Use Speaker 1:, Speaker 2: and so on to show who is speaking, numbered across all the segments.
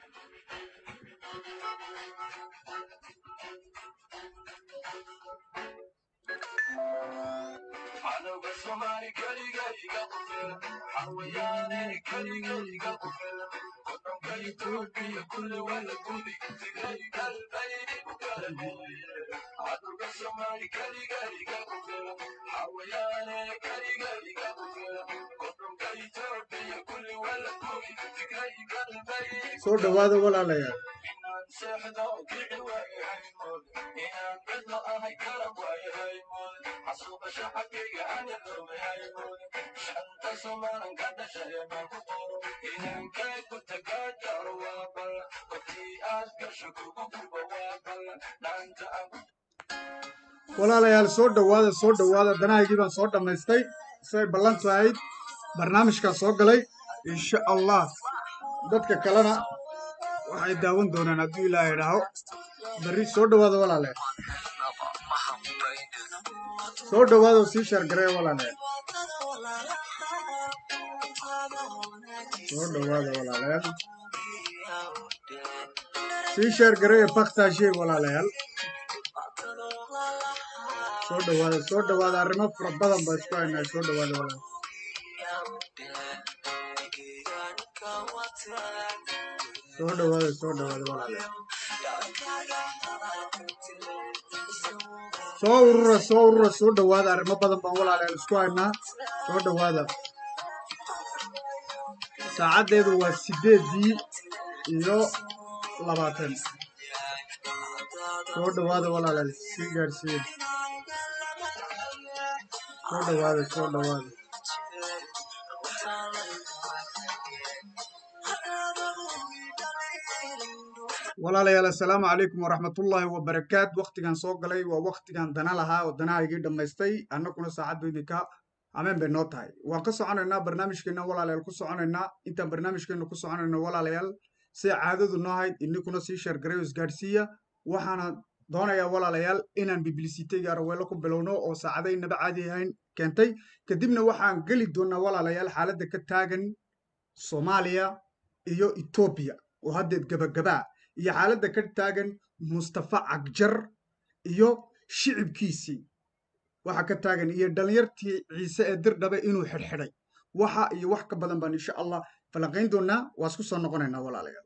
Speaker 1: Cadowga Soomaali kaliga iga qufil xawayaane kaliga iga qufil qodonka Itoobiya kulli waa la gudi tigray galbeed u kala mooye cadowga Soomaali kaliga iga qufil xawayaane kaliga iga qufil qodonka Itoobiya kulli waa la gudi tigray galbeed
Speaker 2: soo dhowaada walaalayaal
Speaker 1: inaan seexdo kici waaye haymood inaan cidlo ahay kala waaye haymood xasuuqa shacabkayga ana loobay haymood shanta somaalan ka dhashay baan ku qoro inaan kay ku tagaajaro waa bal waqtii aad gasho kugu guba waa bal dhaanta aan ku
Speaker 2: walaalayaal soo dhowaada soo dhowaada danahaygii baan soo dhammaystay say ballantu ahayd barnaamijkaa soo galay insha allah dadka kalena waxay daawan doonaan hadduu ilaaha idhaaho berri soo dhowaada walaalayaal soo dhowaada oo sii shaargareeya walaalayaal soo dhowaada walaalayaal sii shaargareeya baktaashee walaalayaal soo dhowaada soo dhowaada arrimo fara badan baa isku haynaa soo dhowaada walaal soo dhowaada soo dhowaada walaalayaal soo urura soo urura soo dhowaada arrimo badan baan walaalayaal isku haynaa soo dhowaada saacaddeedu waa sideedii iyo labaatan soo dhowaada walaalayaal sii gaadhsiiya soo dhowaada soo dhowaada walaalayaal assalaamu calaykum waraxmatullaahi wabarakaat waktigan soo galay waa waktigan dana lahaa oo danahaygii dhammaystay annaguna saacaddu idinka ameen bay noo tahay waan ka soconaynaa barnaamijkeenna walaalayaal ku soconaynaa intaan barnaamijkeenna ku soconayno walaalayaal sida caadadu noo hayd ininkuna sii sheergaray oo isgaadhsiiya waxaana doonayaa walaalayaal inaan biblisiteyga araweelo ku bilowno oo saacadaynaba caadi ahayn keentay kadibna waxaan geli doonaa walaalayaal xaaladda ka taagan soomaaliya iyo etoobiya oo haddeed gabagabaa iyo xaaladda ka taagan mustafa cagjar iyo shicibkiisii waxa ka taagan iyo dhallinyartii ciise ee dirdhabe inuu xidhxidhay waxa iyo wax ka badan baan insha allah falanqayn doonaa waa isku soo noqonaynaa walaalayaal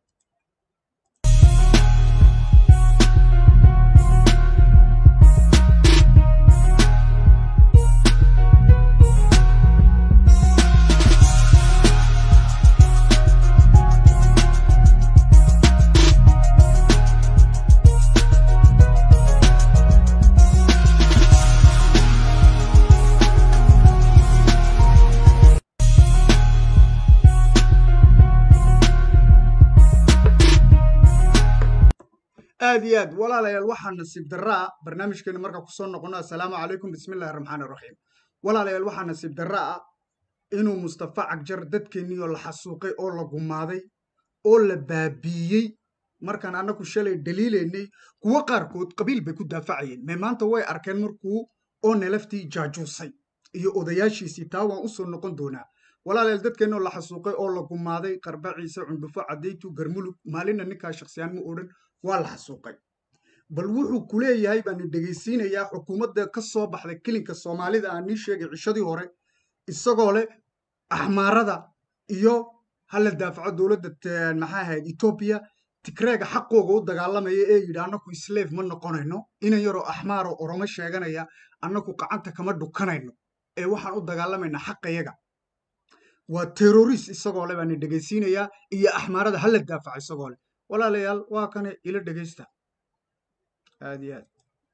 Speaker 2: aad iyo aad walaalayaal waxaa nasiib daraa barnaamijkeena markaa kusoo noqono assalaamu calaykum bismillahi raxmaani raxiim walaalayaal waxaa nasiib daraa ah inuu mustafa cagjar dadkeennii oo la xasuuqay oo la gumaaday oo la baabiiyey markaan annagu shalay dhaliilaynay kuwo qaarkood qabiil bay ku daafacayeen mee maanta way arkeen markuu oo nalaftii jaajuusay iyo odayaashiisii taa waan usoo noqon doonaa walaalayaal dadkeennoo la xasuuqay oo la gumaaday qarba ciise cundhufo cadaytu garmulug maalinna ninkaa shaksiyaan ma odhan waa la xasuuqay bal wuxuu ku leeyahay baan dhegaysiinayaa xukuumadda ka soo baxday kelinka soomaalida aan nii sheegay cishadii hore isagoo leh axmaarada iyo hala daafaco dowladda maxaa ahayd etoobiya tigreega xaqooga u dagaalamaya ee yidhi annaku isleef ma noqonayno inan yaroo axmaaroo oromo sheeganaya annaku gacanta kama dhukanayno ee waxaan u dagaalamaynaa xaqayaga waa terrorist isagoo le baan dhegaysiinayaa iyo axmaarada hala daafaco isagoo leh walaalayaal waa kane ila dhegaysta aad iyo aad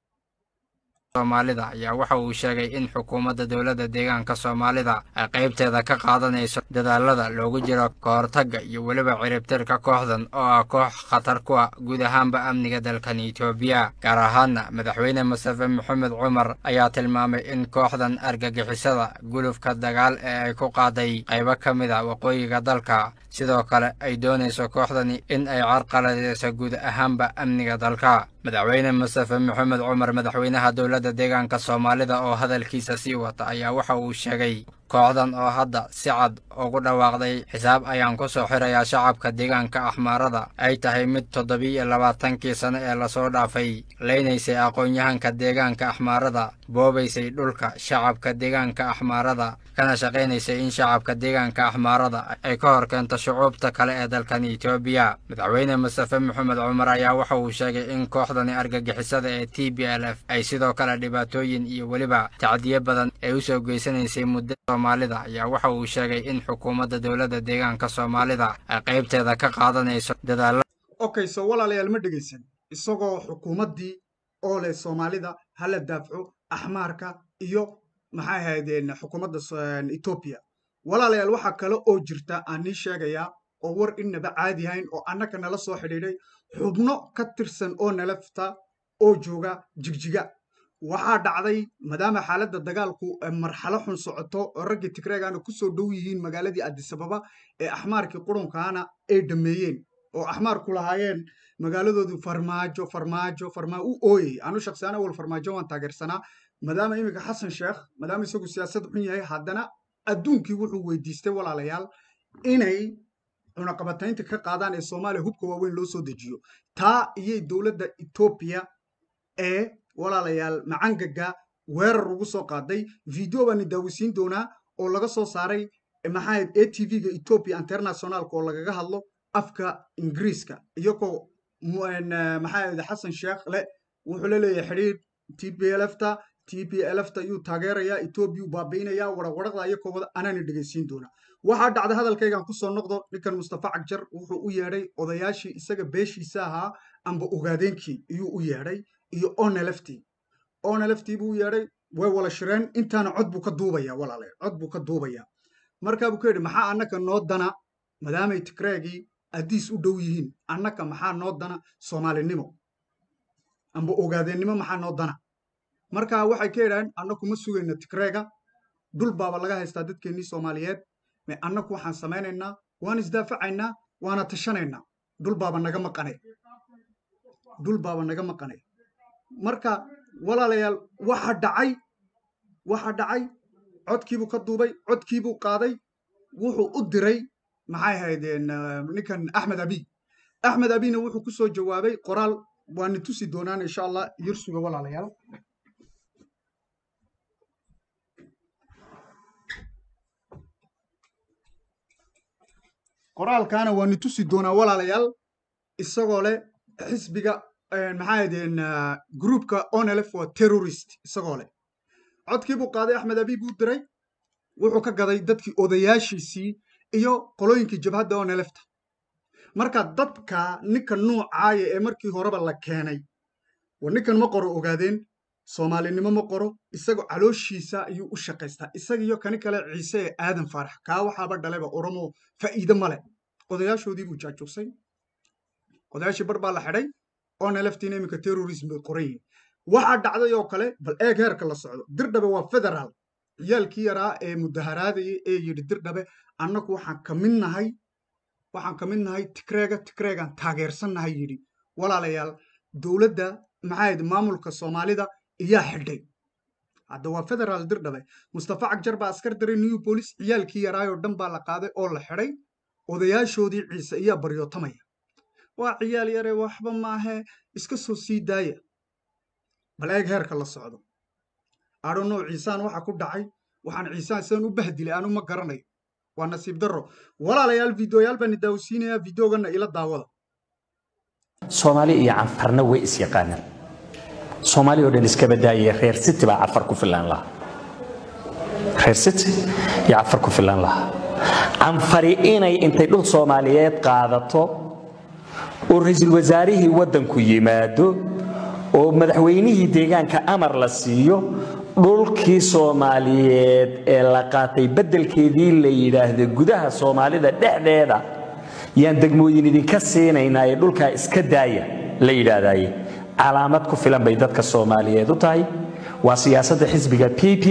Speaker 3: soomaalida ayaa waxa uu sheegay in xukuumadda dowladda deegaanka soomaalida ay qaybteeda ka qaadanayso dadaalada loogu jiro kahortagga iyo weliba ciribtirka kooxdan oo ah koox khatar ku ah guud ahaanba amniga dalkan etoobiya gaar ahaanna madaxweyne mustafe maxamed cumar ayaa tilmaamay in kooxdan argagixisada gulufka dagaal ee ay ku qaaday qaybo ka mid a waqooyiga dalka sidoo kale ay doonayso kooxdani in ay carqaladeyso guud ahaanba amniga dalka madaxweyne mustafe maxamed cumar madaxweynaha dowladda deegaanka soomaalida oo hadalkiisa sii wata ayaa waxa uu sheegay kooxdan oo hadda si cad ugu dhawaaqday xisaab ayaan ku soo xirayaa shacabka deegaanka axmaarada ay tahay mid toddobiiyo labaatankii sano ee lasoo dhaafay leynaysay aqoon-yahanka deegaanka axmaarada boobaysay dhulka shacabka deegaanka axmaarada kana shaqaynaysay in shacabka deegaanka axmaarada ay ka hor keento shucuubta kale ee dalkan etoobiya madaxweyne mustafe maxamed cumar ayaa waxa uu sheegay in kooxdani argagixisada ee t b l f ay sidoo kale dhibaatooyin iyo weliba tacdiyo badan ay u soo geysanaysay muddo soomaalida ayaa waxa uu sheegay in xukuumadda dowladda deegaanka soomaalida ay qaybteeda ka qaadanayso dadaalla
Speaker 2: okay so walaalayaal ma dhegaysan isagoo xukuumaddii oo leh soomaalida hala daafco axmaarka iyo maxay ahaydeen xukuumadda etoobiya walaalayaal waxaa kale oo jirta aan nii sheegayaa oo war innaba caadi hayn oo annaka nala soo xidhiidhay xubno ka tirsan oo nalafta oo jooga jigjiga waxaa dhacday maadaama xaaladda dagaalku marxalo xun socoto oo raggii tigreegana ku soo dhow yihiin magaaladii adisababa ee axmaarkii qurunkaana ay dhammeeyeen oo axmaarku lahaayeen magaaladoodu farmaajo farmaajo farmaa u ooyey anu shaksiyaan awal farmaajo waan taageersanaa maadaama iminka xasan sheekh maadaama isagu siyaasad xun yahay haddana adduunkii wuxuu weydiistay walaalayaal inay cunaqabataynta ka qaadaan ee soomaaliya hubka waaweyn loo soo dejiyo taa iyay dowladda etoobiya ee walaalayaal macangaga weerar ugu soo qaaday video baani daawisiin doonaa oo laga soo saaray maxaahayd a t v-ga ethiopia internationalka oo lagaga hadlo afka ingiriiska iyagoo maxaahayd xasan sheekh le wuxuu la leeyahay xidhiir t p lfta t p lfta ayuu taageerayaa etoobiya u baabi'inayaa waraqwaraqda iyakoo wada anaani dhegaysiin doonaa waxaa dhacday hadalkaygan kusoo noqdo ninkan mustafa cagjar wuxuu u yeedhay odayaashii isaga beeshiisa ahaa amba ogaadeenkii iyuu u yeedhay iyo onelefti onelefti buu u yeedhay way wala shireen intaana cod buu ka duubaya walaale cod buu ka duubaya markaa buu ka yidhi maxaa annaka noo dana maadaamay tigreegii addiis u dhow yihiin annaka maxaa noo dana soomaalinimo amba ogaadeennimo maxaa noo dana markaa waxay ka yidhaaheen annaku ma sugayna tigreega dhul baaba laga haystaa dadkeennii soomaaliyeed me annaku waxaan samaynaynaa waan isdaafacaynaa waana tashanaynaa dhul baaba naga maqanay dhul baaba naga maqanay marka walaalayaal waxa dhacay waxa dhacay codkiibuu ka duubay codkiibuu qaaday wuxuu u diray maxay ahaydeen ninkan axmed abiy axmed abiyna wuxuu ku soo jawaabay qoraal waani tusi doonaan insha allah yirsuga walaalayaal qoraalkaana waani tusi doonaa walaalayaal isagoo leh xisbiga maxaa ahaydeen groupka onelf waa terrorist isagoo leh codkii buu qaaday axmed abiy buu diray wuxuu ka gaday dadkii odayaashiisii iyo qolooyinkii jabhadda onelefta marka dadka ninka nuucaaya ee markii horeba la keenay war ninkan ma qoro ogaadeen soomaalinimo ma qoro isagoo calooshiisa ayuu u shaqaystaa isaga iyo kani kale ciise ee aadan faarax kaa waxaaba dhaleba oromo faa'iide male odayaashoodii buu jaajugsay odayaashii bar baa la xidhay oneleftiina iminka terrorism bay qoran yihiin waxaa dhacday oo kale bal eeg heerka la socdo dirdhabe waa federaal ciyaalkii yaraa ee mudaharaadayay ee yidhi dirdhabe annagu waxaan ka mid nahay waxaan ka mid nahay tigreega tigreegaan taageersannahay yidhi walaalayaal dowladda maxaahayd maamulka soomaalida iyaa xidhay hadda waa federaal dirdhabe mustafa cagjar baa askar daray new bolis ciyaalkii yaraayoo dhan baa la qaaday oo la xidhay odayaashoodii ciise iyaa baryootamaya waa ciyaal yare waxba maahee iska soo sii daaya bal eeg heerka la socdo adhonow ciisaan waxa ku dhacay waxaan ciisaan sidan u bahdilay anu ma garanayo waa nasiib darro walaalayaal videoyaal baan daawsiinayaa videogana ila daawada
Speaker 4: soomaali iyo canfarna way is yaqaanaan soomaali oo dhan iska badaaye reer city baa cafar ku filaan lahaa reer city iyo cafar ku filaan lahaa canfari inay intay dhul soomaaliyeed qaadato oo ra-iisul wasaarihii waddanku yimaado oo madaxweynihii deegaanka amar la siiyo dhulkii soomaaliyeed ee la qaatay beddelkeedii la yidhaahdo gudaha soomaalida dhexdeeda yaan degmooyin idinka siinaynaa ee dhulkaa iska daaya la yidhaahdaye calaamad ku filan bay dadka soomaaliyeed u tahay waa siyaasadda xisbiga p p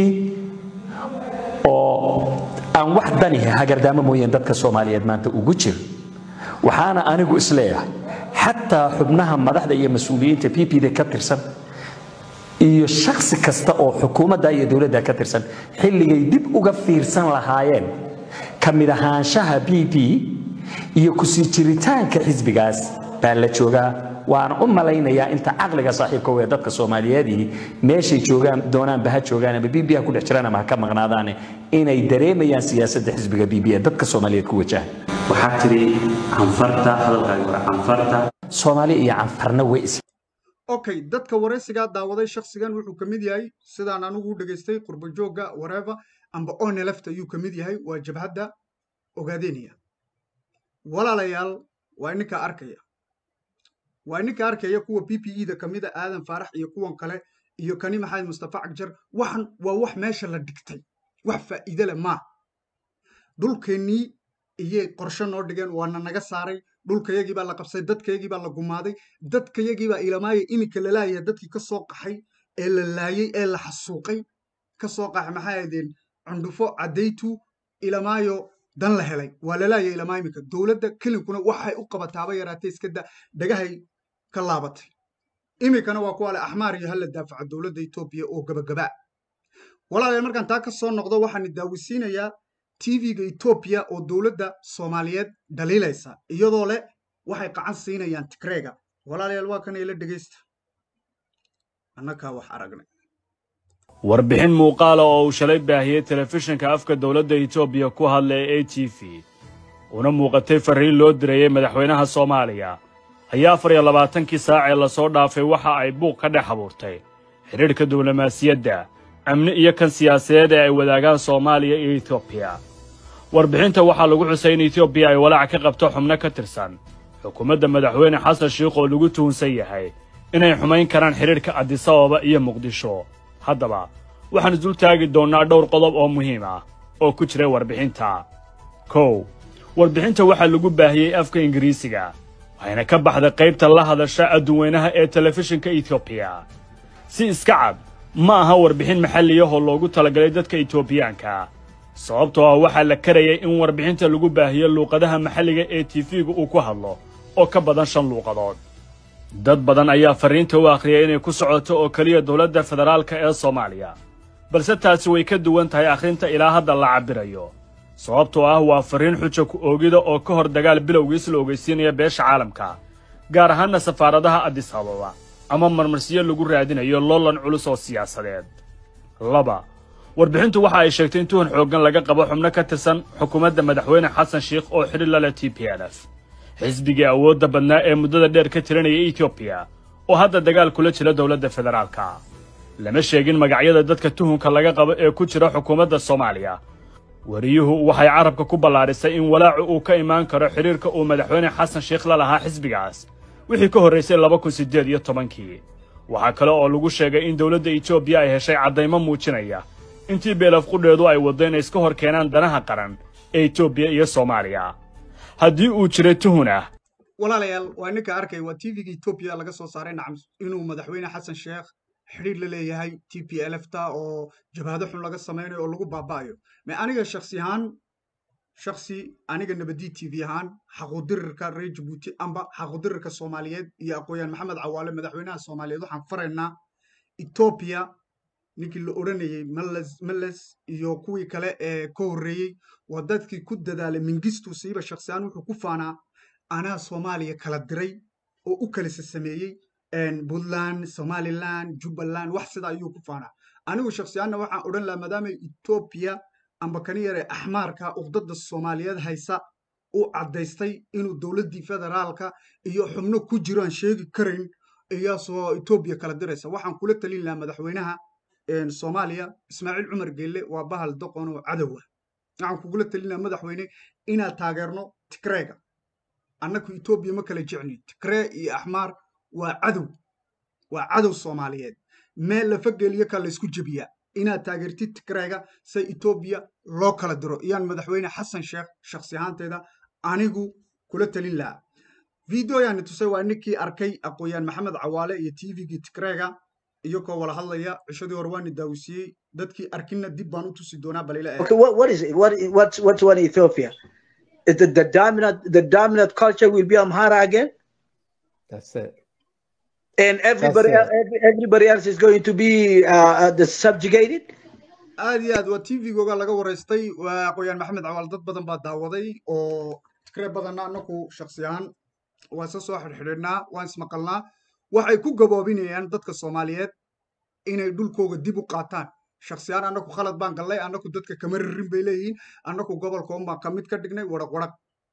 Speaker 4: oo aan wax dani hagardaamo mooyeen dadka soomaaliyeed maanta ugu jiro waxaana anigu isleeyahay xataa xubnaha madaxda iyo mas-uuliyiinta p p da ka tirsan iyo shaksi kasta oo xukuumadda iyo dowladda ka tirsan xilligay dib uga fiirsan lahaayeen ka mid ahaanshaha b b iyo kusii jiritaanka xisbigaas baa la joogaa waana u malaynayaa inta caqliga saaxiibka wee dadka soomaaliyeedii meeshay joogaan doonaanba ha joogaan ama b b ha ku dhex jiraan ama ha ka maqnaadaane inay dareemayaan siyaasadda xisbiga b b ee dadka soomaaliyeed ku wajahan
Speaker 5: waxaa tiri canfarta hadalkaaga hore canfarta
Speaker 4: soomaali iyo canfarna way is
Speaker 2: okay dadka waraysigaa daawaday shakhsigan wuxuu ka mid yahay sidaan anigu u dhegaystay qurbajoogga wareeva amba oneleft ayuu ka mid yahay waa jabhadda ogaadeenaya walaalayaal waa ininka arkaya waa ininka arkaya kuwa b p e da ka mida aadan faarax iyo kuwan kale iyo kani maxamed mustafa cagjar waxan waa wax meesha la dhigtay wax faa'iide leh maa dhulkeennii iyay qorshe noo dhigeen waana naga saaray dhulkayagii baa la qabsay dadkayagii baa la gumaaday dadkayagii baa ilamaaya iminka la laayaya dadkii ka soo qaxay ee la laayey ee la xasuuqay ka soo qaxay maxay ahaydeen cundhufo caddaytu ilamaayo dan la helay waa la laayay ilamaa iminka dowladda kelinkuna waxay u qabataaba yaraatay iska da dhagahay ka laabatay iminkana waa kuwa le axmaar iyo hala daafaca dowladda etoobiya oo gabagabaa walaalayaal markaan taa ka soo noqdo waxaan daawisiinayaa tv-ga etoobiya oo dowladda soomaaliyeed dhaliilaysa iyadoo leh waxay qacan siinayaan tigreega walaalayaal waa kan ila dhegaysta annakaa wax aragnay
Speaker 6: warbixin muuqaala oo uu shalay baahiyey telefishinka afka dowladda etoobiya ku hadla ee a t v una muuqatay farriin loo dirayey madaxweynaha soomaaliya ayaa afar iyo labaatankii saac ee lasoo dhaafay waxa ay buuq ka dhex abuurtay xidhiidhka diblomaasiyadda amni iyo kan siyaasadeed ee ay wadaagaan soomaaliya iyo etoobiya warbixinta waxaa lagu xusay in etoobiya ay walaac ka qabto xubno ka tirsan xukuumadda madaxweyne xasan shiikh oo lagu tuhunsan yahay inay xumayn karaan xidhiidhka adisababa iyo muqdisho haddaba waxaan isdul taagi doonnaa dhowr qodob oo muhiim ah oo ku jiray warbixinta kow warbixinta waxaa lagu baahiyey afka ingiriisiga waxayna ka baxday qaybta la hadasha adduweynaha ee telefishinka etoobiya si iska cad ma aha warbixin maxalliyahoo loogu talagalay dadka etoobiyaanka sababtoo ah waxaa la karayay in warbixinta lagu baahiyo luuqadaha maxalliga ee tifiga uu ku hadlo oo ka badan shan luuqadood dad badan ayaa farriinta u akhriyay inay ku socoto oo keliya dowladda federaalka ee soomaaliya balse taasi way ka duwan tahay akhrinta ilaa hadda la cabbirayo sababtoo ah waa farriin xuja ku oogida oo ka hor dagaal bilowgiis la ogeysiinaya beesha caalamka gaar ahaanna safaaradaha adis ababa ama marmarsiyo lagu raadinayo loolan culus oo siyaasadeed laba warbixintu waxa ay sheegtay in tuhan xooggan laga qabo xubno ka tirsan xukuumadda madaxweyne xasan sheikh oo xidhi la leh t p l f xisbigii awoodda badnaa ee muddada dheer ka tiranaya etoobiya oo hadda dagaal kula jira dowladda federaalka lama sheegin magacyada dadka tuhunka laga qabo ee ku jira xukuumadda soomaaliya wariyuhu waxay carabka ku ballaadhisay in walaacu uu ka imaan karo xidhiirka uu madaxweyne xasan sheikh la lahaa xisbigaas wixii ka horraysay laba kun siddeed iyo tobankii waxaa kale oo lagu sheegay in dowladda etoobiya ay heshay caddaymo muujinaya intii beelaf qudheedu ay waddo inay iska hor keenaan danaha qaran ee etoobiya iyo soomaaliya haddii uu jiray tuhun ah
Speaker 2: walaalayaal waa ninka arkay waa tv-ga etoobiya laga soo saaray nacam inuu madaxweyne xasan sheekh xidhiir la leeyahay t p l f ta oo jabhado xun laga samaynayo oo lagu baaba'ayo me aniga shaksi ahaan shaksi aniga nabadii t v ahaan xaquudirirka reer jabuuti amba xaquudirirka soomaaliyeed iyo aqooyaan maxamed cawaale madaxweynaha soomaaliyeed waxaan faraynaa etoobiya ninkii la odhanayey males males iyo kuwii kale ee ka horreeyey waa dadkii ku dadaalay mingistu siiba shaksi ahaan wuxuu ku faanaa anaa soomaaliya kala diray oo u kalisa sameeyey puntland somaliland jubbaland wax sida ayuu ku faanaa anigu shaksiyaanna waxaan odhan lahaa maadaama etoobiya amba kani yare axmaarka uqdada soomaaliyeed haysa u caddaystay inuu dowladdii federaalka iyo xubno ku jiro aan sheegi karayn iyaasoo etoobiya kala diraysa waxaan kula talin lahaa madaxweynaha soomaaliya ismaaciil cumar geelle waa bahal doqon oo cadowa waxaan kugula talin lahaa madaxweyne inaad taageerno tigreega annaku etoobiya ma kala jecni tigree iyo axmaar waa cadow waa cadow soomaaliyeed meel lafa geliyo ka laysku jebiyaa inaad taageertid tigreega se etoobiya loo kala diro iyaan madaxweyne xasan sheekh shaksi ahaanteeda anigu kula talin lahaa videoyaani tusay waa ninkii arkay aqooyaan maxamed cawaale iyo tvgii tigreega iyagoo wala hadlaya cishadii hore waani daawisiiyey dadkii arkina dib baan u tusi doonaa balila
Speaker 7: Okay, what, what is it? What, what's, what's one Ethiopia? Is the, the dominant the dominant culture will be Amhara again?
Speaker 8: That's it.
Speaker 7: and everybody
Speaker 2: That's
Speaker 7: el- every, everybody else is going to be uh, uh, the subjugated.
Speaker 2: aad iyo aad waa tvgooga laga waraystay waa aqooyaan maxamed cawaal dad badan baa daawaday oo fikre badanna anaku shaksi ahaan waan isa soo xidhxidhiidhnaa waan ismaqalnaa waxay ku gaboobinayaan dadka soomaaliyeed inay dhulkooga dib u qaataan shaksi ahaan annaku khalad baan gallay annaku dadka kama ririn bay leeyihiin annaku gobolka unbaan ka mid ka dhignay waraq waraq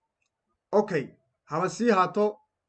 Speaker 2: okay haba sii haato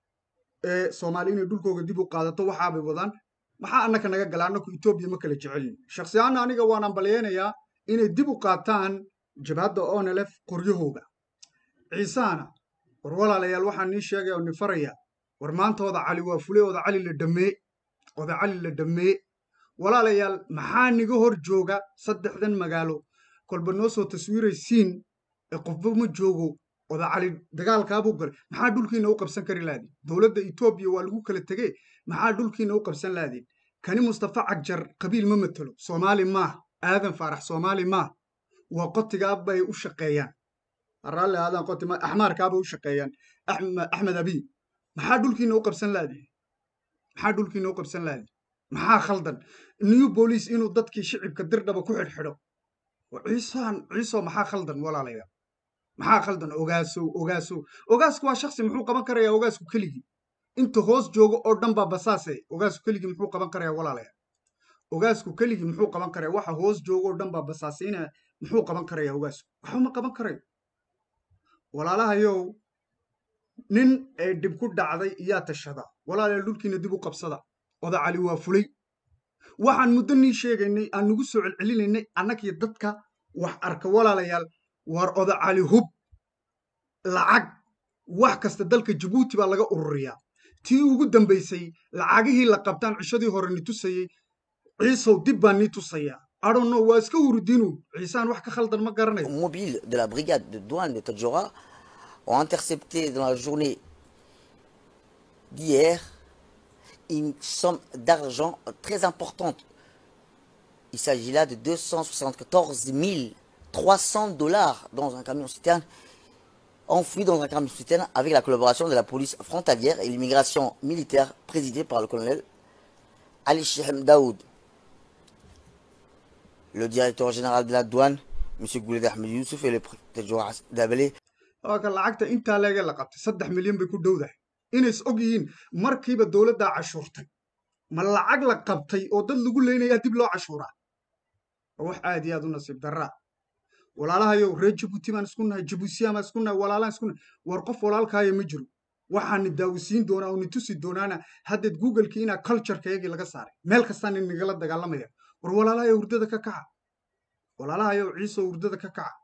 Speaker 2: ee soomaali inay dhulkooga dib u qaadato waxaabay wadaan maxaa annaka naga gala annaku etoobiya ma kala jecelin shaksi ahaanna aniga waan ambalyeynayaa inay dib u qaataan jabhadda onelef qoryahooga ciisahana war walaalayaal waxaan nii sheegaya oo ni faraya war maanta oda cali waa fule oda cali la dhammee oda cali la dhammee walaalayaal maxaa niga hor jooga saddexdan magaalo kolba noo soo taswiiraysiin ee qofba ma joogo oda cali dagaalkaabuu galay maxaa dhulkiina u qabsan kari laadin dowladda etoobiya waa lagu kala tegee maxaa dhulkiina u qabsan laadin kani mustafa cagjar qabiil ma matelo soomaali maaha aadan faarax soomaali maaha waa qotigaa bay u shaqeeyaan raalli aadan qoti ma axmaarkaabay u shaqeeyaan Axme- axmed abiy maxaa dhulkiina u qabsan laadin maxaa dhulkiina u qabsan laadin maxaa khaldan new boolice inuu dadkii shicibka dirdhaba ku xidhxidho ciisaan ciiso maxaa khaldan walaalayaal maxaa khaldan ogaasow ogaasow ogaasku waa shaksi muxuu qaban karayaa ogaasku keligii inta hoos joogo oo dhan baa basaase ogaasku keligii muxuu qaban karayaa walaalayaal ogaasku keligii muxuu qaban karayaa waxa hoos joogo oo dhan baa basaasayna muxuu qaban karayaa ogaasku waxba ma qaban karayo walaalahayow nin ee dhib ku dhacday iyaa tashada walaalayaal dhulkiina dib u qabsada oda cali waa fulay waxaan muddo nii sheegaynay aan nagu soo celcelinaynay annagii dadka wax arka walaalayaal war oda cali hub lacag wax kasta dalka jabuuti baa laga ururiyaa tii ugu dambaysay lacagihii la qabtaan cishadii hore ni tusayey ciisow dib baan nii tusayaa adhonno waa iska hurudiinu ciisaan wax ka khaldan ma garanayo
Speaker 8: mobiles de la brigade de douane de Tadjoura ont intercepté dans la journée d'hier une somme d'argent très importante. Il s'agit là de 274 300 dollars dans un camion citerne, enfoui dans un camion citerne avec la collaboration de la police frontalière et l'immigration militaire présidée par le colonel Ali Shehem Daoud. Le directeur général de la douane, M. Gouled Ahmed Youssouf et le préfet de Joura Dabelé
Speaker 2: waa ka lacagta intaa leega la qabtay saddex milyan bay ku dhowdahay inays og yihiin markiiba dowladdaa cashuurtay ma lacag la qabtay oo dad lagu leynayaa dib loo cashuuraa waa wax aad iyo aad u nasiib darraa walaalahayow reer jabuuti baan isku nahay jabuusiya baan isku nahay walaalaan isku nahay war qof walaalkaaya ma jiro waxaani daawisiin doonaa oo ni tusi doonaana haddeed googlekii inaa culturekayagii laga saaray meel kastaan inagala dagaalamaya war walaalahayow hurdada ka kaca walaalahayow ciisow hurdada ka kaca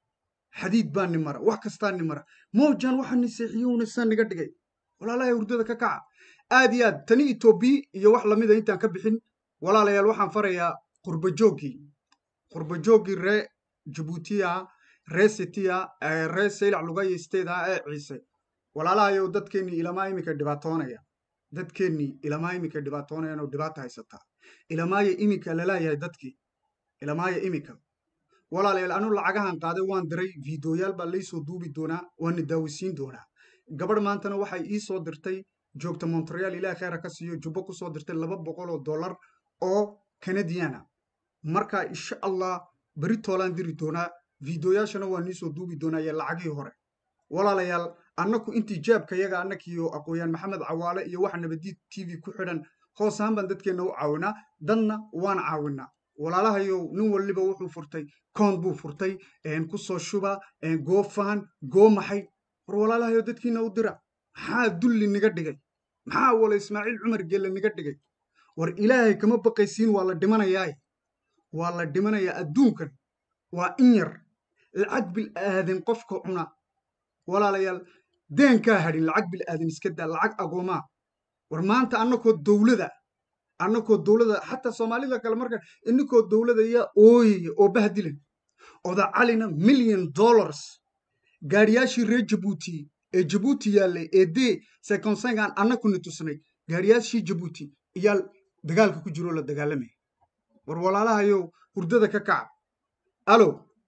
Speaker 2: xadiid baa ni mara wax kastaa ni mara mowjan waxaa ni seexiyowna saa niga dhigay walaalahay hurdada ka kaca aad iyo aad tani etoobiya iyo wax lamida intaan ka bixin walaalayaal waxaan farayaa qurbajooggii qurbajooggii ree jabuutiya ree sitiya ree saylac lugaya steeda ee ciise walaalahayow dadkeennii ilamaa iminka dhibaatoonaya dadkeennii ilamaa iminka dhibaatoonayaan oo dhibaata haysataa ilamaaya iminka laleeyahay dadkii ilamaaya iminka walaalayaal anu lacagahan qaaday waan diray fiidiyoyaal baa laysoo duubi doonaa waana daawisiin doonaa gabadh maantana waxay ii soo dirtay joogta montreal ilaah kheyra ka siiyo jubbo ku soo dirtay laba boqol oo dollar oo canadiana marka insha allah beri toolaan diri doonaa fiidiyoyaashana waa niisoo duubi doonaa iyo lacagihii hore walaalayaal annaku intii jaabka yaga annakiyo aqooyaan maxamed cawaale iyo waxa nabadiid t v ku xidhan hoos ahaan baan dadkeenna u caawinaa dadna waan caawinaa walaalahayow nin waliba wuxuu furtay koon buu furtay ku soo shuba goofaan goo maxay war walaalahayow dadkiina u dira maxaa dulli niga dhigay maxaa wala ismaaciil cumar gelle niga dhigay war ilaahay kama baqaysiin waa la dhimanayaaye waa la dhimanayaa adduunkan waa in yar lacag bil aadan qofka cuna walaalayaal deenkaa hadhin lacag bil aadan iska daa lacag agoomaa war maanta annakoo dowlada annakoo dowlada xataa soomaalida kale marka ininkoo dowlada yaa ooyaya oo bahdilan oda calina million dollars gaariyaashii reer jabuuti ee jabuuti yaallay ee dee sekonsengaan annakuna tusnay gaariyaashii jabuuti iyaa dagaalka ku jiroo la dagaalamaya war walaalahayow hurdada ka kaca alo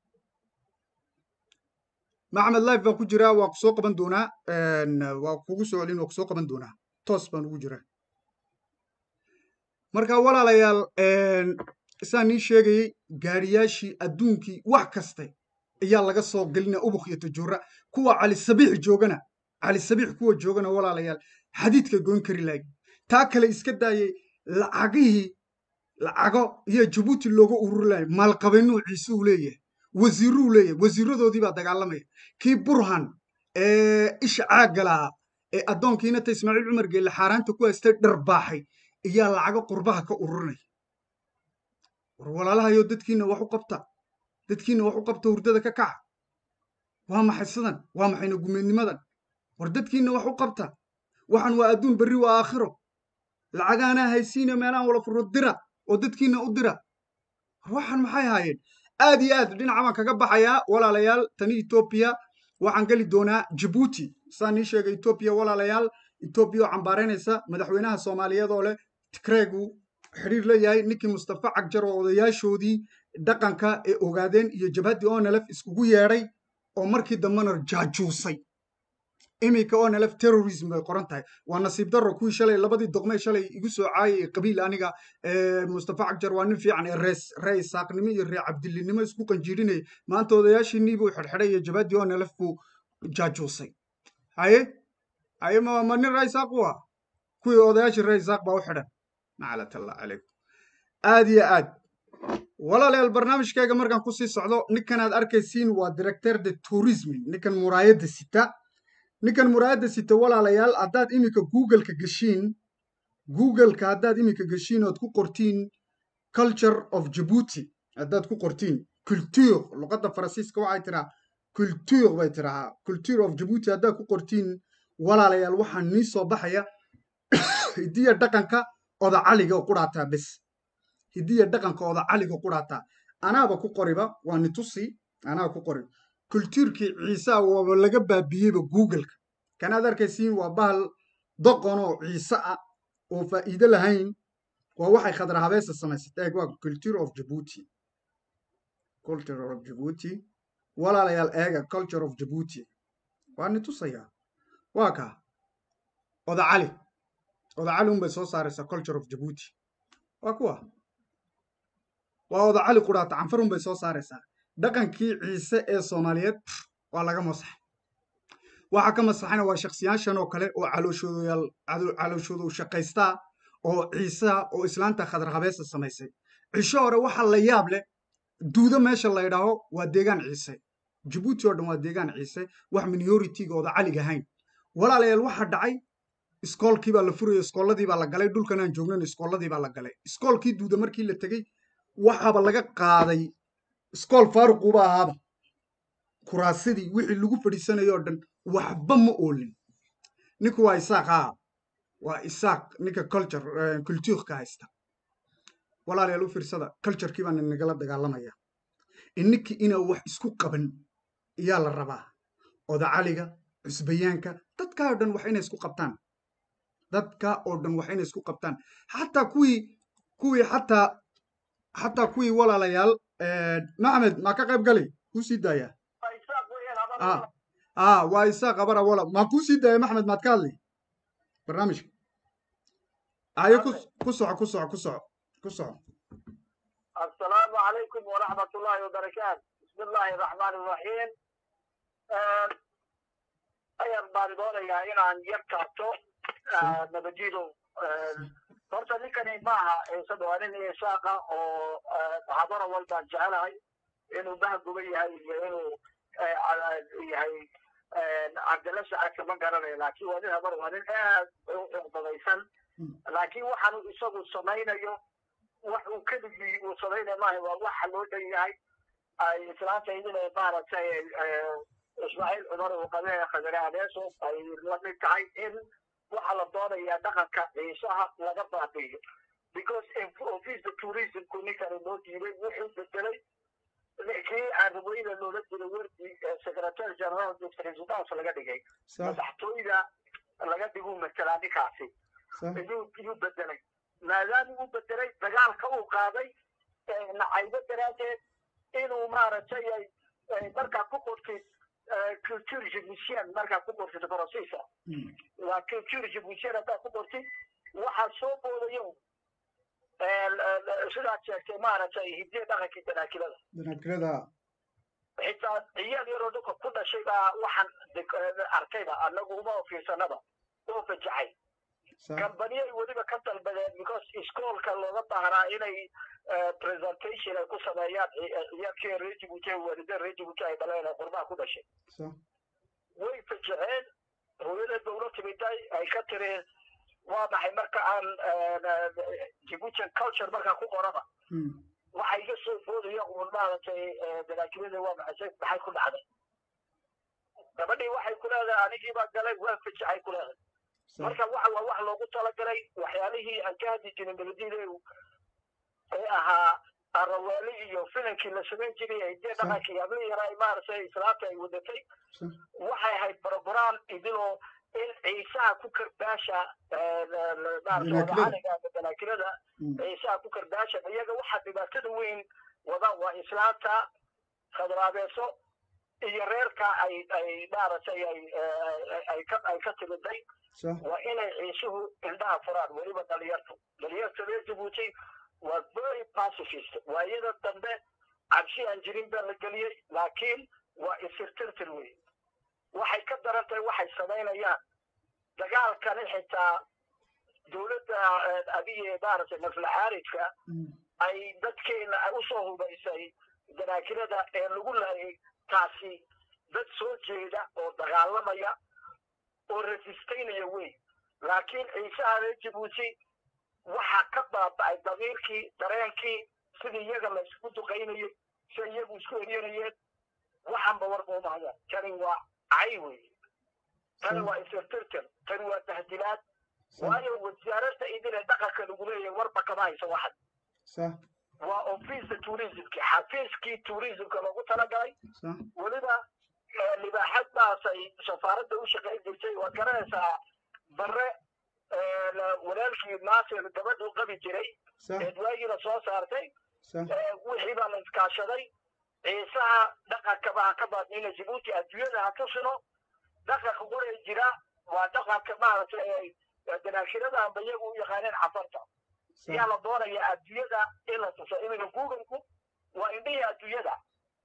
Speaker 2: maxamed life baan ku jiraa waa ku soo qaban doonaa waa kugu soo celin waa ku soo qaban doonaa toos baan ugu jiraa marka walaalayaal isaan nii sheegayey gaariyaashii adduunkii wax kaste ayaa laga soo gelina ubuk iyo tajuura kuwa cali sabiix joogana cali sabiix kuwa joogana walaalayaal xadiidka goyn kari lahayd taa kale iska daayey lacagihii lacago iyo jabuuti looga ururi lahay maalqabeennuu ciisuu leeyahay wasiiruu leeyahay wasiiradoodii baa dagaalamaya kii burhan ee isha caagga lahaa ee addoonkiina ta ismaaciil cumar geelle xaaraanta ku haystay dharbaaxay ayaa lacago qurbaha ka ururinaya war walaalahayo dadkiina wax u qabta dadkiina wax u qabta hurdada ka kaca waa maxay sidan waa maxayna gumeednimadan war dadkiina wax u qabta waxan waa adduun berri waa aakhiro lacagaanaa haysiina meelahan wala furo dira oo dadkiina u dira war waxan maxay haayeen aad iyo aad dhinaca baan kaga baxayaa walaalayaal tani etoobiya waxaan geli doonaa jabuuti saan ii sheegay etoobiya walaalayaal etoobiya oo cambaaraynaysa madaxweynaha soomaaliyeed oo leh tikreegu xidhiir leeyahay ninkii mustafa cagjar oo odayaashoodii dhaqanka ee ogaadeen iyo jabhaddii onelef iskugu yeedhay oo markii dambena jaajuusay iminka onelef terrorism bay qoran tahay waa nasiib darro kuwii shalay labadii doqmee shalay igu soo caayay qabiil aniga mustafa cagjar waa nin fiican ee rees ree isaaqnimo iyo ree cabdilinimo isku qanjiirinayay maanta odayaashiinii buu xidhxidhay iyo jabhaddii onelef buu jaajuusay haye haye ma ma nin ree isaaq u ah kuwii odayaashii ree isaaq baa u xidhan maclat allah calaykum aad iyo aad walaalayaal barnaamijkayga markaan kusii socdo ninkan aad arkaysiin waa directeur de tourisme ninkan muraayadda sita ninkan muraayadda sita walaalayaal haddaad iminka googleka geshiin googleka haddaad iminka geshiin ood ku qortiin culture of jabuuti haddaad ku qortiin culture luqadda faransiiska waxay tiraa culture bay tirahaa culture of jabuuti haddaad ku qortiin walaalayaal waxaa nii soo baxaya hidiya dhaqanka oda caliga quraataa bes hidiya dhaqanka oda caliga quraataa anaaba ku qoriba waa nitusi anaa ku qori kultuurkii ciisaa waaba laga baabiyeyba googleka kanaad arkaysiin waa bahal doqon oo ciise ah oo faa'iido lahayn waa waxay khadra habeesa samaysatay eeg waa culture of jabuuti culture of jabuuti walaalayaal eega culture of jabuuti waa nitusayaa waa kaa oda cali oda cali unbay soo saaraysaa culture of jabuuti waa kuwa waa oda cali quraata canfar unbay soo saaraysaa dhaqankii ciise ee soomaaliyeed waa laga masaxay waxaa ka masaxayna waa shaksiyaashan oo kale oo calooshoodayaal calooshoodu shaqaystaa oo ciisaa oo islaanta khadar habeesa samaysay cisho hore waxa la yaab leh duudo meesha la ydhaaho waa deegaan ciise jabuuti oo dhan waa deegaan ciise wax minoritiga oda caliga ahayn walaalayaal waxa dhacay iskoolkii baa la furaya iskoolladii baa la galay dhulkan aan joognan iskoolladii baa la galay iskoolkii duuda markii la tegey waxaaba laga qaaday iskool faaruquuba ahaaba kuraasidii wixii lagu fadhiisanayay oo dhan waxba ma oolin ninku waa isaaq haa waa isaaq ninka culture cultuurka haysta walaalayaal u fiirsada culturekii baan inagala dagaalamaya ininkii inaa wax isku qaban ayaa la rabaa oda caliga cusbayaanka dadkaa oo dhan wax inay isku qabtaan dadka oo dhan wax inay isku qabtaan xataa kuwii kuwii xataa xataa kuwii walaalayaal maxmed maa ka qayb galay kuu sii daaya a waa isaaq abara wala maa kuu sii daaya maxmed maad ka hadlay barnaamijka ayo ku ku soco ku soco ku soco ku soco
Speaker 9: السلام عليكم ورحمة الله وبركاته بسم الله الرحمن الرحيم ayaan baan doonayaa inaan yar taabto nabadiido horta ninkani maaha isada waa nin isaaqa oo habara walbaan jecelahay inuu bahguba yahay iyo inuu yahay cabdilla sacadka ma garanayo laakiin waa nin habar waa nin aad u cuqdadaysan laakiin waxaanu isagu samaynayo wax uu keligii uu samaynayo maaha waa waxa loo dhan yahay ay islaanta idin maaragtay ismaaciil cumar uu qabee khadare adeeso ay la mid tahay in waxa la doonayaa dhaqanka ciisaha laga baabi'iyo because office tourismku ninkani loo diiday wuxuu bedelay kii carabooyada loola diray wardi secretary general presidence laga dhigay madaxtooyda laga dhiguu matalaa ninkaasi iyuu bedelay maadaama uu bedelay dagaalka uu qaaday nacaybo daraaddeed inuu maaragtay markaa ku qortid culture jibutian markaa ku qortid faransiisa waa culture jibutian haddaad ku qortid waxaa soo boodayo sidaad sheegtay maaragtay hidiya dhaqankii danaakilada
Speaker 2: danaakilada
Speaker 9: xitaa ciyaal yaroo dhulka ku dhashay baa waxaan arkayba annagu uma fiirsanaba oo fajacay kambaniyay weliba ka dalbadeen because iskoolka looga baahnaa inay presentation ay ku sameeyaan ciyaalkii reer jibuuti waalideen reer jibuuti ay dhaleen ee qurbaha ku dhashay way fajaceen hooyadeed ba ula timiday ay ka tiri waa maxay marka aan jibuutian culture markaa ku qoraba waxa iga soo boodaya uun maaragtay danaakilada waa maxay maxay ku dhacday gabadhii waxay ku leedahay anigii baa galay waa fajacay ku leedahay marka waxa waa wax loogu talagalay waxyaalihii aan ka hadli jirin beledida ee ahaa araweeli iyo filankii la samayn jiray ee dee dhaqankii habli yaraa maaragtay islaamta ay wadatay waxay ahayd program idiloo in ciisaha ku karbaasha maaragtay danaakilada ciisaha ku karbaasha iyaga waxaa dhibaatada weyn wada waa islaamta khadraabeeso iyo reerka ay ay maaragtay ay ay ka ay ka timiday waa inay ciisuhu indhaha furaan weliba dhalinyartu dhalinyarta reer jabuuti waa very pacifist waayada dambe cabsi aan jirin baa la geliyey laakiin waa isirtirtir wey waxay ka daran tahay waxay samaynayaan dagaalkani xitaa dowladda abiye maaragtay naflaxaaridka ay dadkeena usoo hubaysay danaakilada ee lagu laayay taasi dad soo jeeda oo dagaalamaya oo resistaynaya wey laakiin ciisaha reer jabuuti waxaa ka baaba'ay damiirkii dareenkii sidii iyaga la isku duqaynayay si iyagu isku eryanayeen waxanba warba umahayaan tani waa cay wey tani waa isirtirtir tani waa tahdilaad waayo wasaaradda idin ee dhaqanka lagu leeyahay warba kama hayso waxan waa ofiisa tourismki xafiiskii tourismka loogu talagalay weliba libaaxad baasay safaaradda u shaqayn jirtay waad garanaysaa bare walaalkii naasir gabadhu qabi jiray eedwaagiina soo saartay wixii baa la iskaashaday ciisaha dhaqanka baa ka baadnina jibuuti adduunyada ha tusino dhaqanka quray jira waa dhaqanka maaragtay danaashirada amba iyagu u yaqaaneen cafarta yaa la doonaya adduunyada in la tuso iminka google-ku waa indhihii adduunyada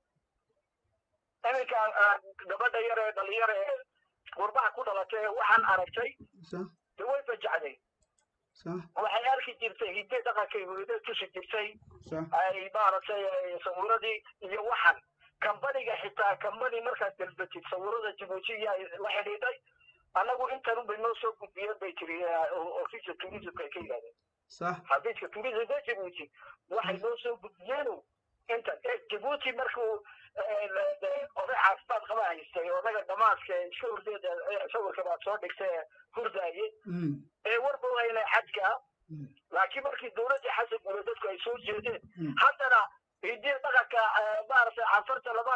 Speaker 9: iminka gabadha yar ee dhalinyar ee qurbaha ku dhalatay waxaan aragtay de way fajacday waxay arki jirtay hidde dhaqankay hooyada tusi jirtay ay maaragtay sawiradii iyo waxan kambaniga xitaa kambani markaad dalbatid sawirada jibuuti yaa la xidhiidhay annagu intan bay noo soo gudbiyeen bay tiri ofiiska tourismka ay ka yidhahdeen xafiiska tourismka jibuuti waxay noo soo gudbiyeenu intan jibuuti markuu oday caafimaad qaba haystay odaga dhamaaska iska hurdeeda sawirka baad soo dhigtay hurdaaye ee warba waynay xajka laakiin markii dowladda xasan guule dadku ay soo jeedeen haddana hidiya dhaqanka maaragtay cafarta lama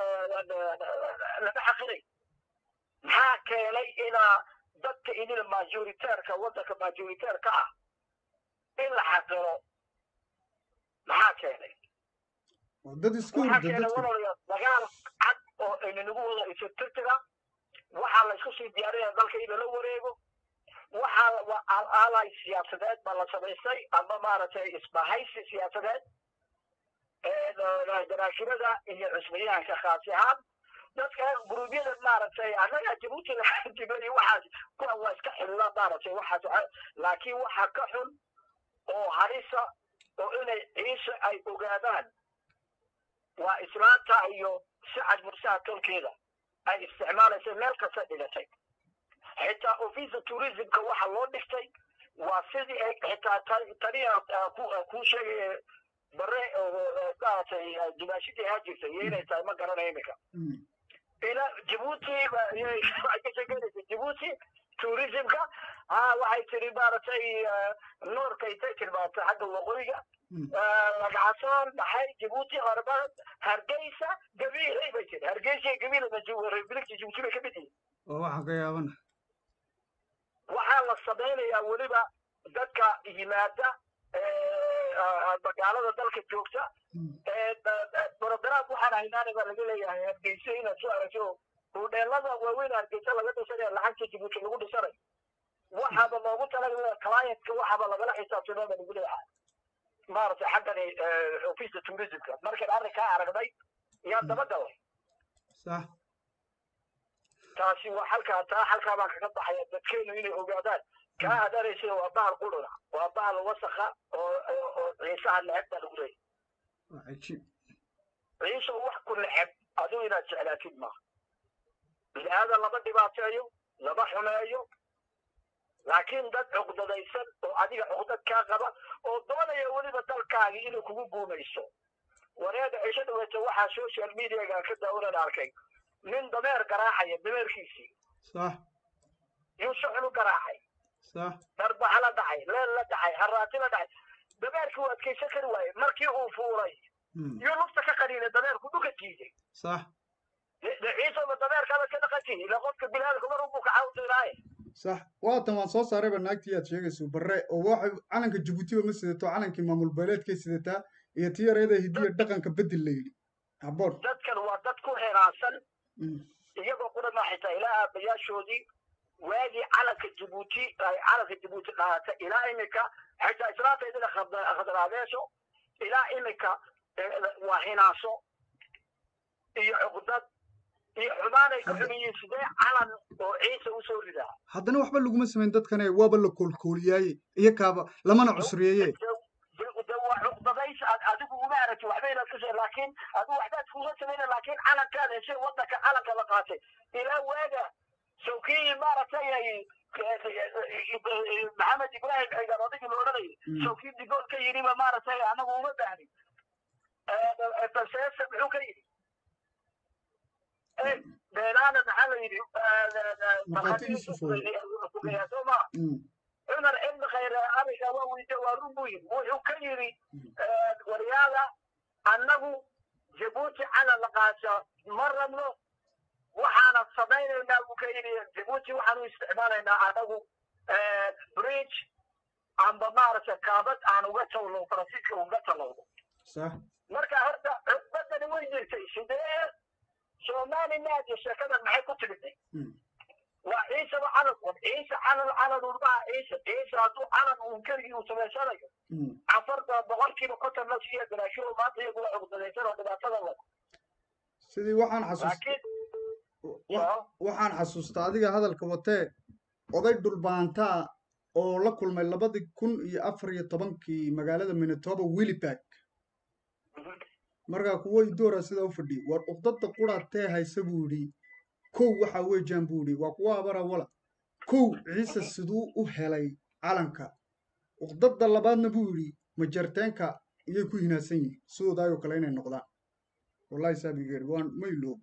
Speaker 9: lama xaqiray maxaa keenay inaa dadka idin majoriteerka waddanka majoriteerka ah in la xaqiro maxaa keenay
Speaker 2: dad iska
Speaker 9: waxaa
Speaker 2: hurda
Speaker 9: keenay
Speaker 2: dadka
Speaker 9: walaalayaal dagaal cad oo aynagu wada isirtirtira waxaa la isku sii diyaarinaya dalka in lala wareego waxaa waa alaalay siyaasadeed baa la samaystay ama maaragtay isbahaysi siyaasadeed daraashirada iyo cusbayaanka khaasi ahaan dadka guruubyada maaragtay annaga jabuuti laxantibay waxaas kuwa waa iska xilila maaragtay waxaas laakiin waxaa ka xun oo harisa oo inay ciise ay ogaadaan waa islaanta iyo sacad mursaha tolkeeda ay isticmaalaysa meel kasta dhigatay xitaa ofisa tourismka waxa loo dhigtay waa sidii ay xitaa ta- taniya kuu sheegaya bare maaragtay dumaashidii ahaa jirtay iyo inay tahay ma garanayo iminka ila jabuuti waxay ka sheekeynaysa jabuuti tourismka ha waxay tiri maaragtay noorka intay tilmaantay xagga waqooyiga lagacasaan maxay jabuuti hormar hargeysa gabiilay bay tiri hargeysa gabiil republikta jabuuti bay ka mid yihiin
Speaker 2: oo waxaan ka yaabana
Speaker 9: waxaa la samaynayaa weliba dadka yimaada magaalada dalka joogta brogram waxaan haynaana baa laga leeyahay hargeysa inaad soo aragto hudheelada waaweyn hargeysa laga dhisanaya lacagta jabuuti lagu dhisanayo waxaaba loogu talagalaya clientka waxaaba lagala xisaabtamaa baa lagu leeyahay maaragtay xaggani office tourismka markaan arrinkaa aragnay yaan daba galay
Speaker 2: sax
Speaker 9: taasi waa halkaa taa halkaa baan kaga baxaya dadkeenu inay ogaadaan kaa aad araysa waa bahal quruna waa bahal wasakha oo oo- oo ciisaha neceb baa lagu leeyahy
Speaker 2: waa cajiib
Speaker 9: ciise wax ku neceb adigu inaad jeclaatid maaha bini aadan lama dhibaateeyo lama xumeeyo laakiin dad cuqdadaysan oo adiga cuqdad kaa qaba oo doonaya weliba dalkaagii inay kugu guumayso wareega cisho dhaweyta waxaa social mediaga ka daawanan arkay nin dameer garaacaya dameerkiisii
Speaker 2: sax
Speaker 9: yuu si xun u garaacay
Speaker 2: sax
Speaker 9: darbaxa la dhacay leel la dhacay haraati la dhacay dameerkii uu adkaysan kari waaye markii uu fuuray
Speaker 2: Mm.
Speaker 9: yuu lugta ka qaniinay dameerku dhuka jiiday
Speaker 2: sax
Speaker 9: ciisaba dameerkaaba ka dhaqantihi ila qofka biniaadamka mar unbuu ka caawinaaye
Speaker 2: sax waatan waan soo saarayba naagtii aad sheegayso barre oo waxay calanka jabuutiba ma sidato calankii maamul beeleedkay sidataa iyo tii yareeda hidiya dhaqanka bedel la yidhi haboon
Speaker 9: dadkan waa dad ku heraansan
Speaker 2: Mm.
Speaker 9: iyagoo qura ma xitaa ilaa aabayaashoodii waagii calanka jabuuti ay calanka jabuuti qaata ilaa imika xitaa islaanta idina khadraadeesho ilaa imika eh, waa hinaaso iyo cuqdad iyo xumaanay ku xumiyiin sidee calan oo ciise usoo ridaa
Speaker 2: haddana waxba laguma samayn dadkane waaba la koolkooliyaaye iyo kaaba lamana cusriyeeye
Speaker 9: de- de waa cuqdadays aad adigu uma aragti waxba inaad kusee laakiin adigu waxbaad kuga samayna laakiin calankaada heshe wadanka calanka la qaatay ilaa waaga sawkii maaragtay ay maxamed ibraahim ciidan odaygii la odhanayay
Speaker 2: Mm.
Speaker 9: sawkii digool ka yidhiba maaragtay anagu uma baahnin balseese muxuu ka yidhi beelaana maxaa la yidhi
Speaker 2: Markhaatigiisu fooday.
Speaker 9: sooma
Speaker 2: Mm.
Speaker 9: cumar ibn khayr ariga waa weyde waa run buu yidhi wuxuu ka yidhi waryaada annagu jabuuti calan la qaata ma rabno waxaana samaynaynaa buu ka yidhi jabuuti waxaanu isticmaalaynaa annagu bridge amba maaragtay kaabad aan uga tawno faransiiska uga talowno
Speaker 2: sax
Speaker 9: marka horta cudbadani way jirtay sidee somaliland iyo sheekadan maxay ku timidnay
Speaker 2: Mm.
Speaker 9: waa ciisaba calan un ciise calan calan un maha ciise ciise hadduu calan uun keligii uu samaysanayo
Speaker 2: Mm.
Speaker 9: cafarta boqolkiiba konton la siiya garaasho maanta iyagu waa cugdadaysan oo dhibaatada wada
Speaker 2: sidii waxaan xasuust
Speaker 9: laakiin
Speaker 2: wa- waxaan xasuustaa adiga hadalka watee oday dhulbaantaa oo la kulmay labadii kun iyo afar iyo tobankii magaalada minitoba willibag markaa kuwo idoora sidaa u fadhiyay war uqdada quratee haysa buu yidhi kow waxa weejaan buu yidhi waa kuwa abara wala kow ciise siduu u helay calanka uqdada labaadna buu yidhi majarteenka iyay ku hinaasan yihiin sidoodaayoo kale inay noqdaan wallahi saabigeer waan ma iloob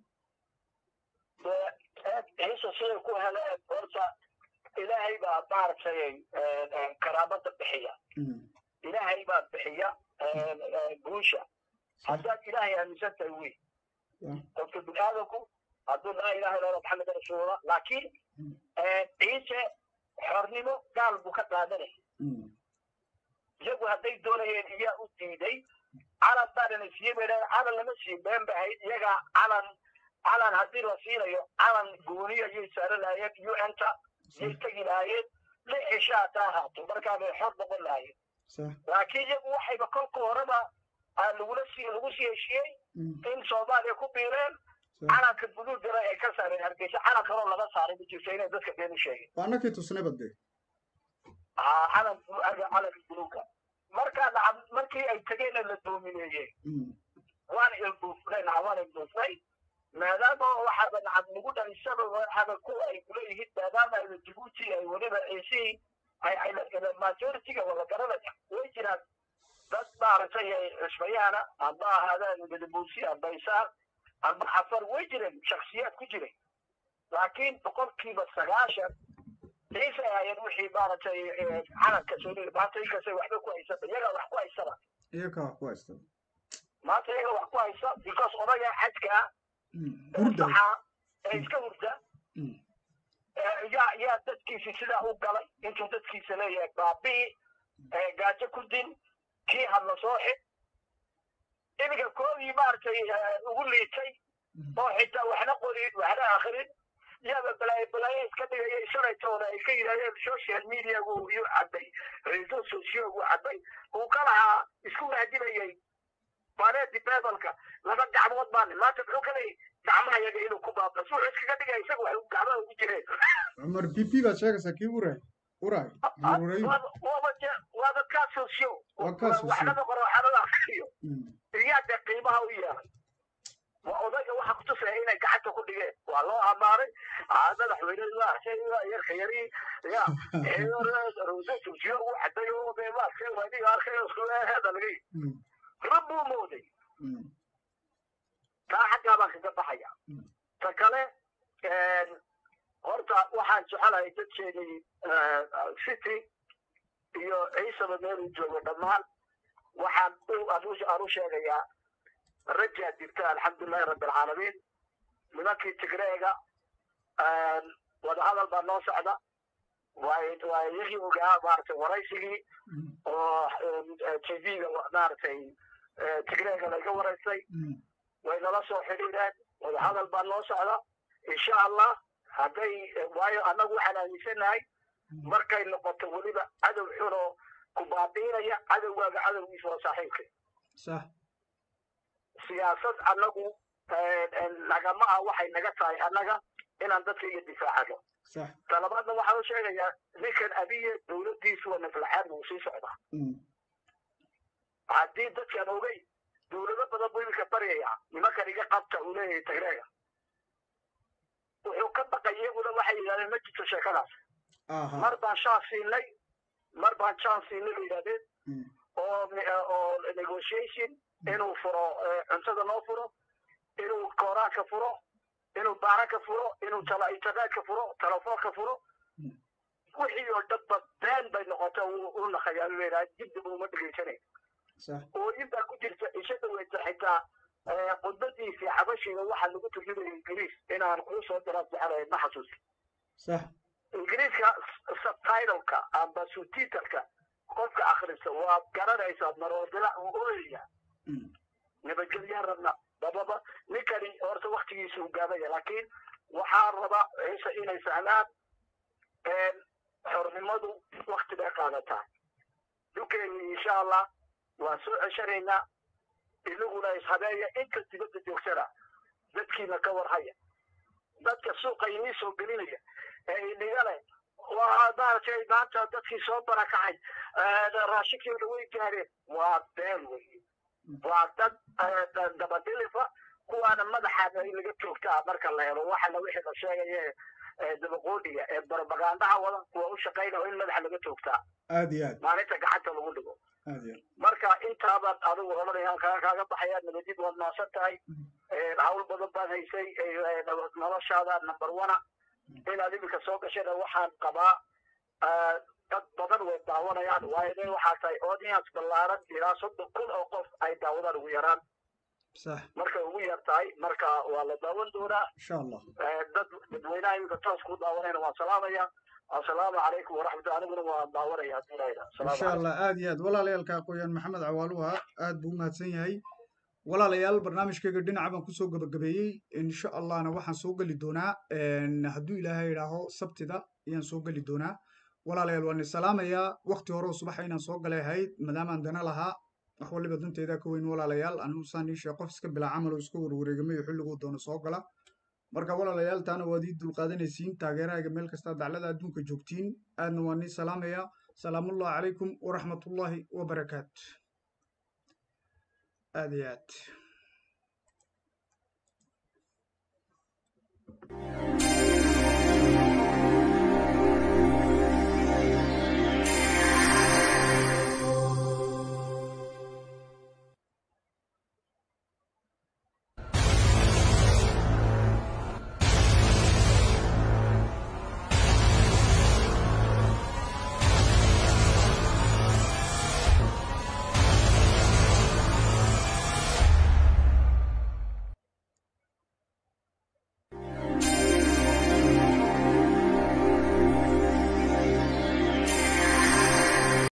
Speaker 9: ciise siday ku heleen horta ilaahay baa maaragtay karaamada bixiya
Speaker 2: Mm.
Speaker 9: ilaahay baa bixiya guusha haddaad ilaahay aaminsan tahay wey
Speaker 2: Yeah.
Speaker 9: qofka bini aadamku hadduu laa ilaha illa allah maxamed rasuulullah laakiin ciise xornimo gaal buu ka qaadanaya
Speaker 2: Mm.
Speaker 9: iyagu hadday doonayeen iyaa u diiday calan baanana siiyey bay dhahay calan lama siiyo been bay ahayd iyagaa calan calan haddii la siinayo calan gooniya ayay saaran lahaayeen un-ta yay tegi lahaayeen lix cisho haddaa ahaato markaa bay xor noqon lahaayeen
Speaker 2: sax
Speaker 9: laakiin iyagu waxayba kolka horeba aa lagula sii lagu sii heshiiyey
Speaker 2: Mm.
Speaker 9: in soomaaliya ku biireen
Speaker 2: sax
Speaker 9: calanka buluugana ay ka saareen hargeysa calan kaloo laga saaray ma jirto inay dadka been u sheegeen
Speaker 2: waa annakii tusnayba dee
Speaker 9: aa calan calanka buluuga markaa nacam markii ay tageenna la doomineeyeen
Speaker 2: Mm.
Speaker 9: waan ilduufnay nacam waan ilduufnay maadaama waxaaba nacam nagu dhalisaba waxaaba ku ay kuleeyihiin maadaama ayba jabuuti ay weliba ciisihii ay ay majoritiga wala garanaya way jiraan dad maaragtay ay cusbayahana amba ahaadaan gadabuusi amba isaaq amba xafar way jireen shaksiyaad ku jiray laakiin boqolkiiba sagaashan ciise ayeen wixii maaragtay calanka soo maanta inkastay waxba ku haysaba iyagaa wax ku haysaba
Speaker 2: iyakaa wax ku haysta
Speaker 9: maanta iyaga wax ku haysa because odaga xajka ah
Speaker 2: Mm.
Speaker 9: ee
Speaker 2: hurda
Speaker 9: saxaa ee iska hurda
Speaker 2: Mm.
Speaker 9: ee yaa yaa dadkiisi sidaa u galay intuu dadkiisa leeyahay baabii ee gaajo ku din kii hadla soo xid iminka koodii maaragtay ee, ugu liitay oo xitaa waxna qorin waxna akrin yaaba balaayo balaayo iska dhigaya shalaytoona ay ka yidhahdeen social mediagu iyuu cabbay reso sociogu cabbay uu ka lahaa isku mahdilayay bareedi bebalka laba gacmood baan maanta muxuu ka leeyahy gacmaha yaga inuu ku baabas wuxuu iskaga dhigaya isaga wax gacmaha ugu jireen
Speaker 2: cumar b p baad sheegaysaa kii uray uray uray
Speaker 9: waaba je- waaba kaa socio
Speaker 2: Waa kaa socio.
Speaker 9: waxnaba qoro waxnaba akriyo iyaa dee qiimaha u yeelay waa odayga waxa kutusaya inay gacanta ku dhigeen waa loo ammaanay aa madaxweynadu waa arkay waa yarka yari ya rose socio u caday oo dee ma arkay waadiga arkay heeda laga yidhi rab buu mooday taa xaggaa baan kaga baxaya ta kale horta waxaan jecelahay dadkeenii city iyo ciisaba meeluu joogo dhammaan waxaan u anu- aan u sheegayaa rajaa jirta alxamdulilahi rabbi alcaalamiin nimankii tigreega wadahadal baa noo socda waay waa iyagii ogaa maaragtay waraysigii oo tv-ga maaragtay tigreega laga waraystay way nala soo xidhiidheen wadahadal baa noo socda insha allah hadday waayo annagu waxaan aaminsanahay markay noqoto weliba cadow xunoo ku baabiinaya cadowgaaga cadowgiisa waa saaxiibka
Speaker 2: sax
Speaker 9: siyaasad annagu nagama ah waxay naga tahay annaga inaan dadkayga difaacano
Speaker 2: sax
Speaker 9: talabaadna waxaan u sheegayaa ninkan abiye dowladdiisu waa naflaxaad buu sii socdaa haddii dadkaan ogey dowlado badan buu iminka baryaya nimankan iga qabta uu leeyahay tagreega wuxuu ka baqay iyaguna waxay yidhahdeen ma jirto sheekadaas
Speaker 2: aha
Speaker 9: mar baan shaan siinay mar baan jaan siinay bay yidhahdeen oo oo negotiation inuu furo eh, cuntada noo furo inuu kooraanka furo inuu baaraka furo inuu tala internetka furo telefoonka furo wixii oo dhanba been bay noqota u naqayaa u leedahay dibdib uma dhegeysanay
Speaker 2: sax
Speaker 9: oo intaa ku jirta isha dhaweyta xitaa eh, khudbadiisii xabashiga waxaa lagu turjumaya ingiriis inaan kuu soo diraan jecelahay ma xasuusi
Speaker 2: sax
Speaker 9: ingiriiska subtitleka amba subtitleka qofka akhrista waa garanaysaa maroodila uu oolaya nabadgelyaa rabna bababa ninkani horta waktigiisa uu gaabaya laakiin waxaa raba ciise inay fahmaan xornimadu wakti bay qaadataa dhulkeeni insha allah waan soo ceshanaynaa inaguna ishabeeya inta dibadda joogsana dadkiina ka warhaya dadka suuqa inii soo gelinaya ee inigale waa maaragtay maanta dadkii soo barakacay raashinkii way gaareen waa been weye waa dad dabadilifa kuwaana madaxa in laga joogtaa marka la helo waxana wixii la sheegaya ee dabaqoodhiga ee barbagandaha wada kuwa u shaqaynaya in madaxa laga joogtaa
Speaker 2: aad iyo aad
Speaker 9: maalinta gacanta lagu dhigo
Speaker 2: aad iyo aad
Speaker 9: marka intaaban adigu oranayaan kaa kaaga baxaya nabadid waad maasan tahay hawl badan baad haysay eh, noloshaada number one inaad iminka soo gashana waxaan qabaa eh, dad badan way daawanayaan waayo nin waxaa tahay audience ballaaran ilaa soddon kun oo qof ay daawadaan ugu yaraan
Speaker 2: sax
Speaker 9: markay ugu yar tahay marka waa la daawan doonaa
Speaker 2: insha allah
Speaker 9: Eh, dad dadweynaha iminka toos ku daawanayna waan salaamaya assalaamu calaykum waraxmatulla aniguna waan daawanaya haddii la yidhaha Assalaamu
Speaker 2: insha allah aad iyo aad walaalayaalka aqooyaan maxamed cawaaluha aad buu u mahadsan yahay walaalayaal barnaamijkayga dhinaca baan kusoo gabagabeeyey insha allahna waxaan soo geli doonaa hadduu ilaahay idhaaho sabtida ayaan soo geli doonaa walaalayaal waan isalaamayaa wakti hore oo subaxa inaan soo galay ahayd maadaamaan dana lahaa wax waliba danteeda ka weyn walaalayaal anigu saan ii sheeg qof iska bilaa camal oo iska warwareegamayo xilliguu doono soo gala marka walaalayaal taana waad ii dulqaadanaysiin taageerahayga meel kasta daclada adduunka joogtiin aadna waan ii salaamayaa salaamullahi calaykum waraxmatullaahi wabarakaatu aad iyo aad